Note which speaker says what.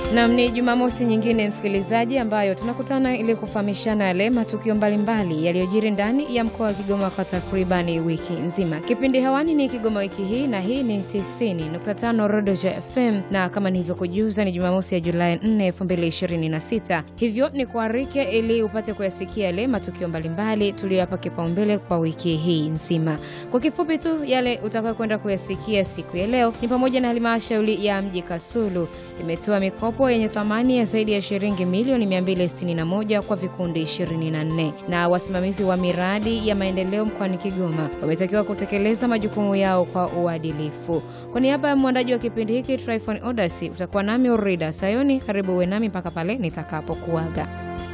Speaker 1: Nam, ni Jumamosi nyingine msikilizaji, ambayo tunakutana ili kufahamishana yale matukio mbalimbali yaliyojiri ndani ya mkoa wa Kigoma kwa takribani wiki nzima. Kipindi hewani ni Kigoma wiki hii, na hii ni 90.5 Rodoja FM, na kama nilivyokujuza ni Jumamosi ya Julai 4, 2026. Hivyo ni kuarike ili upate kuyasikia yale matukio mbalimbali tuliyoyapa kipaumbele kwa wiki hii nzima. Kwa kifupi tu, yale utakayo kwenda kuyasikia siku ya leo ni pamoja na halmashauri ya mji Kasulu imetoa mikopo yenye thamani ya zaidi ya shilingi milioni 261 kwa vikundi 24, na wasimamizi wa miradi ya maendeleo mkoani Kigoma wametakiwa kutekeleza majukumu yao kwa uadilifu. Kwa niaba ya mwandaji wa kipindi hiki Tryphon Odasi, utakuwa nami Urida Sayoni. Karibu uwe nami mpaka pale nitakapokuaga.